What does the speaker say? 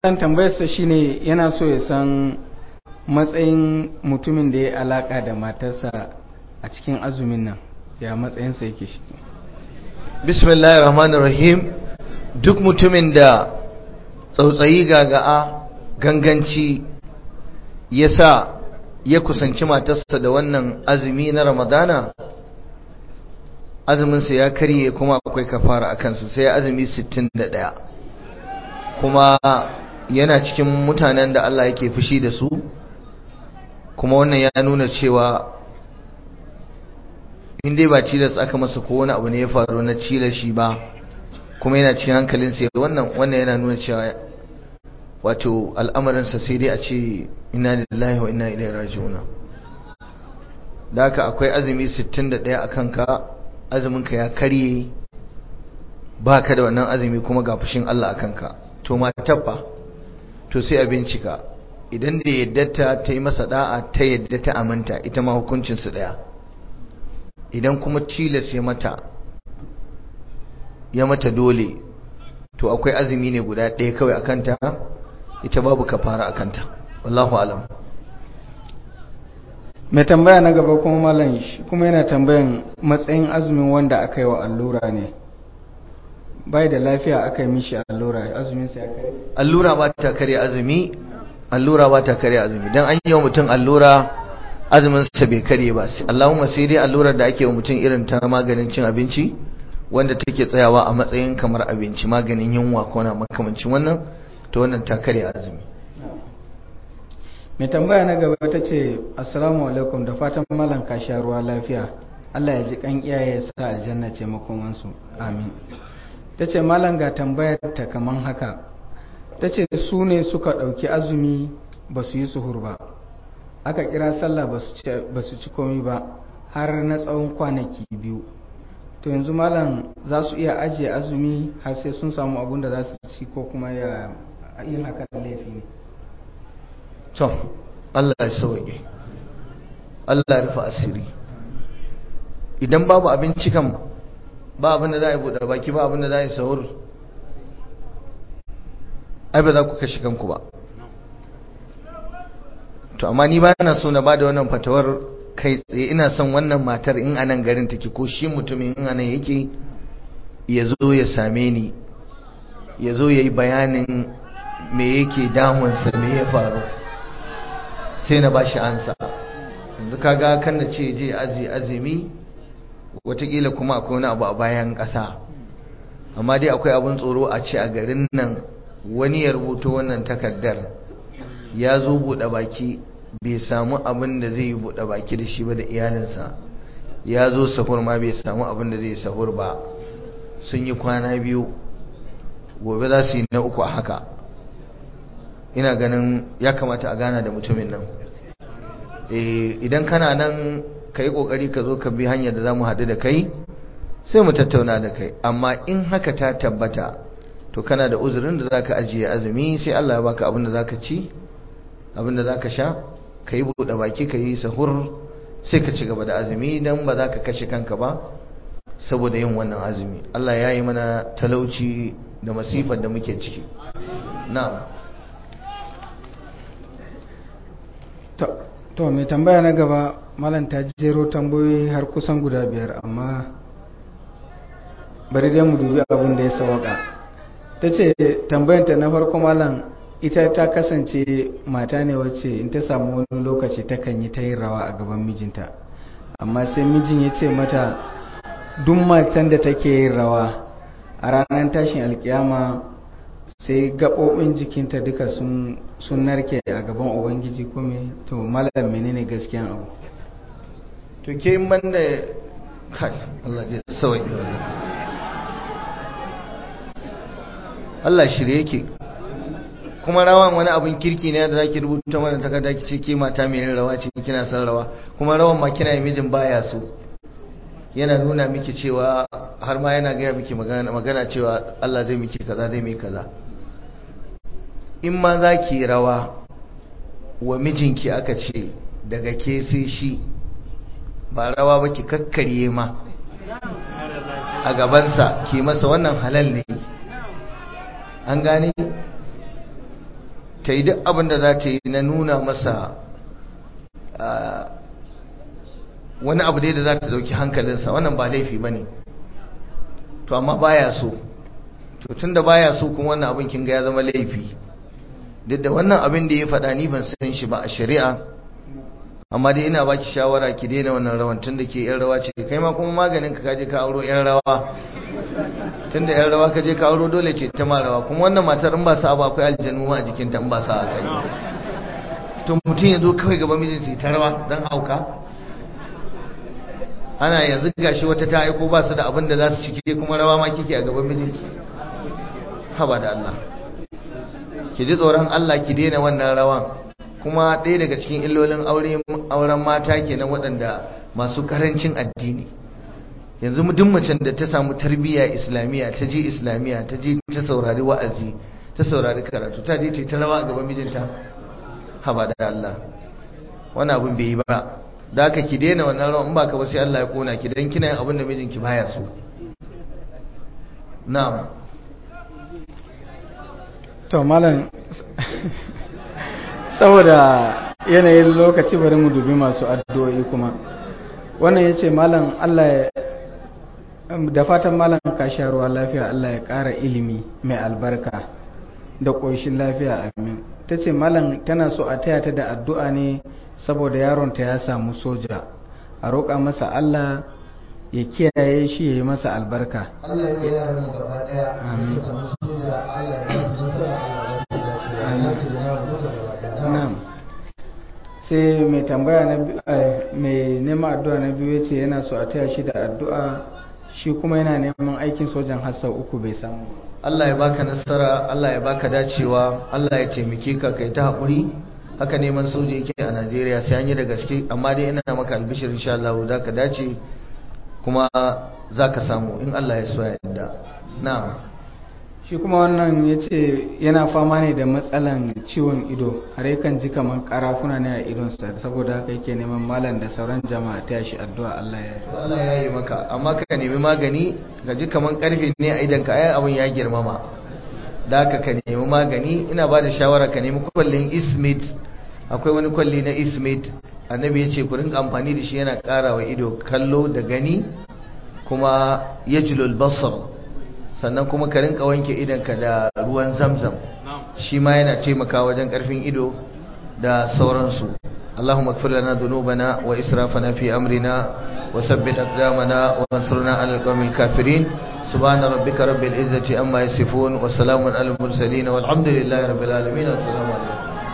malam tambayarsa shine yana so ya san matsayin mutumin da ya alaka da matarsa a cikin azumin nan ya matsayinsa yake shi bismillahir rahmanir rahim duk mutumin da tsautsayi gaga'a ganganci ya sa ya kusanci matarsa da wannan azumi na ramadana azuminsa ya karye kuma akwai kafara a kansa sai azumi 61 kuma yana cikin mutanen da Allah yake fushi da su kuma wannan ya nuna cewa in dai ba cilas aka masa ko wani abu ne ya faru na cilas shi ba kuma yana cikin hankalinsa wannan wannan yana nuna cewa wato al'amarinsa sai dai a ce inna lillahi wa inna ilaihi raji'una da haka akwai azumi 61 a kanka azuminka ya karye ba ka da wannan azumi kuma ga fushin Allah a kanka to matar fa to sai a bincika idan da yadda ta ta yi masa da'a ta yadda ta aminta ita ma hukuncinsu daya idan kuma tilas ya mata ya mata dole to akwai azumi ne guda ɗaya kawai a kanta ita babu kafara a kanta wallahu alam mai tambaya na gaba kuma malam shi kuma yana tambayan matsayin azumin wanda aka yi wa allura ne bai da lafiya aka yi mishi allura azumin sa ya kare allura ba ta kare azumi allura ba ta kare azumi dan an yi wa mutum allura azumin sa bai kare ba Allahumma sai dai allurar da ake wa mutum irin ta maganin cin abinci wanda take tsayawa a matsayin kamar abinci maganin yunwa ko na makamancin wannan to wannan ta kare azumi mai tambaya na gaba ta ce assalamu alaikum da fatan malam ka sha ruwa lafiya Allah ya ji kan iyaye sa aljanna ce makomansu amin ta ce malam ga tambayar ta kaman haka ta ce su ne suka ɗauki azumi ba su yi suhur ba aka kira sallah ba su ci komi ba har na tsawon kwanaki biyu to yanzu malam za su iya ajiye azumi har sai sun samu abun da za su ci ko kuma ya yin hakan laifi ne to Allah ya sauke Allah ya rufe asiri idan babu abinci kan ba abin da za a yi buɗe baki ba abin da za a yi sahur ai ba za ku kashe kanku ba to amma ni ba na so na ba da wannan fatawar kai tsaye ina son wannan matar in anan garin take ko shi mutumin in anan yake ya zo ya same ni ya zo ya yi bayanin me yake damunsa me ya faru sai na ba shi ansa yanzu kaga kan na ce je azi azumi watakila kuma akwai wani abu a bayan ƙasa amma dai akwai abin tsoro a ce a garin nan wani ya rubuto wannan takardar ya zo buɗe baki bai samu abin da zai yi buɗe baki da shi ba da iyalinsa ya zo sahur ma bai samu abin da zai sahur ba sun yi kwana biyu gobe za su yi na uku a haka ina ganin ya kamata a gana da mutumin nan idan kana nan ka yi ƙoƙari ka zo ka bi hanyar da za mu haɗu da kai sai mu tattauna da kai amma in haka ta tabbata to kana da uzurin da za ka ajiye azumi sai Allah ya baka abin da za ka ci abin da za ka sha ka yi buɗe baki ka yi sahur sai ka ci gaba da azumi don ba za ka kashe kanka ba saboda yin wannan azumi Allah ya yi mana talauci da masifar da muke ciki na'am to mai tambaya na gaba malam ta jero tambayoyi har kusan guda biyar amma bari dai mu dubi abin da ya sawaka ta ce tambayanta na farko malam ita ta kasance mata ne wacce in ta samu wani lokaci takan yi ta yin rawa a gaban mijinta amma sai mijin ya ce mata duk matan da take yin rawa a ranar tashin alkiyama sai gaɓoɓin jikinta duka sun narke a gaban ubangiji kome to malam menene gaskiyan abu to ke man da kai Allah ya sauke Allah shirye yake kuma rawan wani abin kirki ne da zaki rubuta mana takarda ki ce ke mata mai yin rawa ce kina son rawa kuma rawan ma kina mijin baya so yana nuna miki cewa har ma yana gaya miki magana cewa Allah zai miki kaza zai miki kaza in ma za ki rawa wa mijinki aka ce daga ke sai shi ba rawa ba ki kakkarye ma a gabansa ki masa wannan halal ne an gane ta yi duk abin da za ta yi na nuna masa wani abu dai da za ta dauki hankalinsa wannan ba laifi ba ne to amma baya so to tun da baya so kuma wannan abin kin ga ya zama laifi duk da wannan abin da ya faɗa ni ban san shi ba a shari'a amma dai ina baki shawara ki daina wannan rawan tun da ke yan rawa ce kai ma kuma maganin ka kaje ka auro yan rawa tun da yan rawa kaje ka auro dole ce ta ma rawa kuma wannan matar in ba sa ba akwai aljanu ma a jikinta in ba sa a kai to mutum ya zo kawai gaban mijinsa ya ta rawa don hauka ana yanzu gashi wata ta aiko ba su da abin da za su cike kuma rawa ma kike a gaban mijinki haba da Allah ki ji tsoron Allah ki daina wannan rawan kuma ɗaya daga cikin illolin auren mata kenan waɗanda masu karancin addini yanzu duk macen da ta samu tarbiyya islamiyya ta je islamiyya ta je ta saurari wa'azi ta saurari karatu ta je ta rawa a gaban mijinta haba da Allah wani abin bai yi ba da haka ki daina wannan rawan in ba ka ba sai Allah ya kona ki dan kina yin abin da mijinki baya so na'am to malam saboda yanayin lokaci bari mu dubi masu addu'o'i kuma wannan yace malam Allah ya da fatan malam ka sha ruwa lafiya Allah ya ƙara ilimi mai albarka da ƙoshin lafiya amin ta ce malam tana so a taya ta da addu'a ne saboda yaronta ya samu soja a roƙa masa Allah ya kiyaye shi ya yi masa albarka Allah ya yaran mu gaba daya Amin. samu soja Allah ya ba su nasara Allah ya ba su nasara Na'am. sai mai tambaya na bi- eh, mai neman addu'a na biyu yace yana so a taya shi da addu'a shi kuma yana neman aikin sojan har sau uku bai samu Allah ya baka nasara Allah ya baka dacewa Allah ya taimake ka kai ta haƙuri haka neman soja yake a Najeriya sai an yi da gaske amma dai ina maka albishir insha Allah za ka dace kuma za ka samu in Allah ya so ya yarda na'am shi kuma wannan ya ce yana fama ne da matsalan ciwon ido har yakan ji kamar karafuna ne a idonsa saboda haka yake neman malam da sauran jama'a ta shi addu'a Allah ya To Allah ya yi maka amma ka nemi magani ga ji kaman karfe ne a idan ka ai abin ya girmama da haka ka nemi magani ina ba da shawara ka nemi kwallin ismit akwai wani kwalli na ismit annabi ya ce ku rinka amfani da shi yana ƙara wa ido kallo da gani kuma yajlul basar sannan kuma ka rinka wanke idonka da ruwan zamzam shi ma yana taimakawa wajen karfin ido da sauransu اللهم اغفر لنا ذنوبنا وإسرافنا في أمرنا وثبت أقدامنا وانصرنا على القوم الكافرين سبحان ربك رب العزة أما يصفون وسلام على المرسلين والحمد لله رب العالمين والسلام عليكم